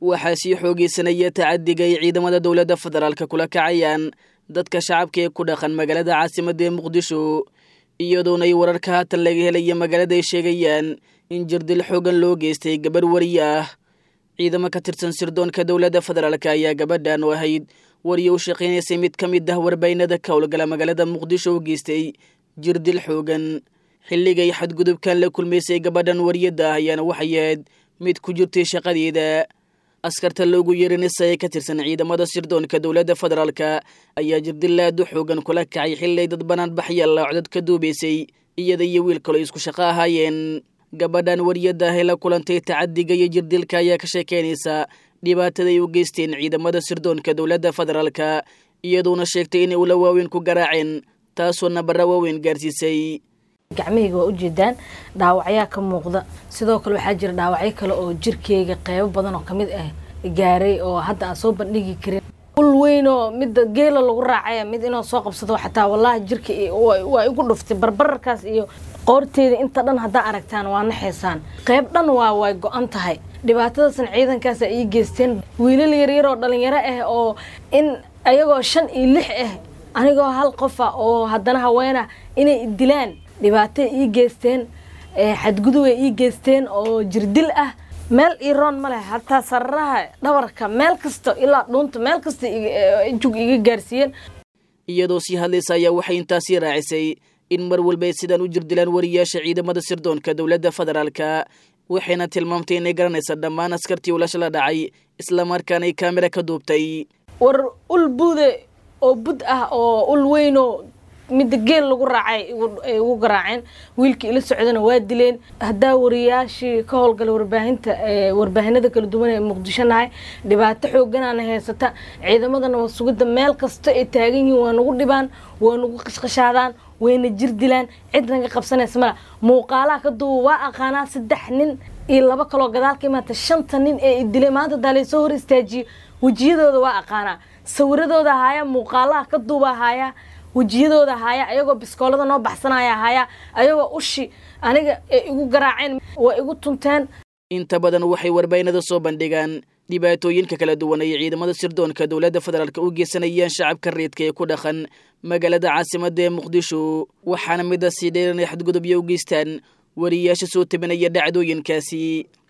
waxaa sii xoogeysanaya tacadiga ay ciidamada dowladda federaalka kula kacayaan dadka shacabka ee ku dhaqan magaalada caasimadda ee muqdisho iyadoona ay wararka haatan laga helaya magaalada ay sheegayaan in jirdil xoogan loo geystay gabarh wariye ah ciidamo ka tirsan sirdoonka dowladda federaalk ayaa gabadhan oo ahayd wariye u shaqaynaysay mid ka mid ah warbaynada ka howlgala magaalada muqdisho u geystay jirdil xoogan xilligay xadgudubkan la kulmaysay gabadhan wariyadda ah ayaana waxay ahayd mid ku jirtay shaqadeeda askarta loogu yeerinaysa ee ka tirsan ciidamada sirdoonka dowladda federaalka ayaa jirdil aad u xoogan kula kacay xilay dad banaan baxyaalla codod ka duubaysay iyada iyo wiil kaloo isku shaqo ahaayeen gabadhan wariyadda ah ee la kulantay tacadiga iyo jirdilka ayaa ka sheekeynaysa dhibaataday u geysteen ciidamada sirdoonka dowladda federaalka iyaduona sheegtay inay ula waaweyn ku garaaceen taasoo nabara waaweyn gaarsiisay gacmahayga waa ujeedaan dhaawacyaa ka muuqda sidoo kale waxaa jira dhaawacyo kale oo jirkeyga qeybo badan oo kamid ah gaaray oo hadda aan soo bandhigi karin ul weyn oo midda geela lagu raacaya mid inoo soo qabsado xataa wallaahi jirka waa igu dhuftay barbararkaas iyo qoorteeda inta dhan haddaa aragtaan waa naxaysaan qeyb dhan waa way go-an tahay dhibaatadaasna ciidankaasa ii geysteen wiilal yaryar oo dhalinyaro ah oo in ayagoo shan iyo lix ah anigoo hal qofa oo haddana haweena inay dilaan dhibaatay ii geysteen xadgudubay ii geysteen oo jirdil ah meel ii roon ma leh hataa sararaha dhabarka meel kasta ilaa dhuunta meel kasta jug iga gaarsiiyeen iyadoo sii hadlaysa ayaa waxay intaasii raacisay in mar walba ay sidaan u jirdilaan wariyaasha ciidamada sirdoonka dowladda federaalka waxayna tilmaamtay inay garanaysa dhammaan askartii ulasha la dhacay islamarkaanay kaamira ka duubtay war ul buude oo bud ah oo ul weynoo midda geel lagu raacay ay ugu garaaceen wiilkii ila socdana waa dileen haddaa wariyaashii ka howlgala warbaahinta warbaahinada kala duwan ee muqdisho nahay dhibaato xooganaana haysata ciidamadana waa sugidda meel kasta ay taagan yihiin waa nagu dhibaan waa nagu qashqashaadaan wayna jir dilaan cid naga qabsanaysa mala muuqaalaha ka duuba waa aqaanaa saddex nin iyo laba kaloo gadaal ka imaata shanta nin ee dilay maanta daa laysoo hor istaajiye wejiyadooda waa aqaanaa sawiradooda ahaaya muuqaalaha ka duuba ahaaya wejiyadooda ahaaya ayagoo biskoolada noo baxsanaya ahaaya ayagoo ushi aniga ay igu garaaceen waa igu tunteen inta badan waxay warbaynada soo bandhigaan dhibaatooyinka kala duwan ay ciidamada sirdoonka dowladda federaalk u geysanayaan shacabka reedka ee ku dhaqan magaalada caasimadda ee muqdisho waxaana midaasii dheeranay xadgudubyo u geystaan wariyaasha soo tabinaya dhacdooyinkaasi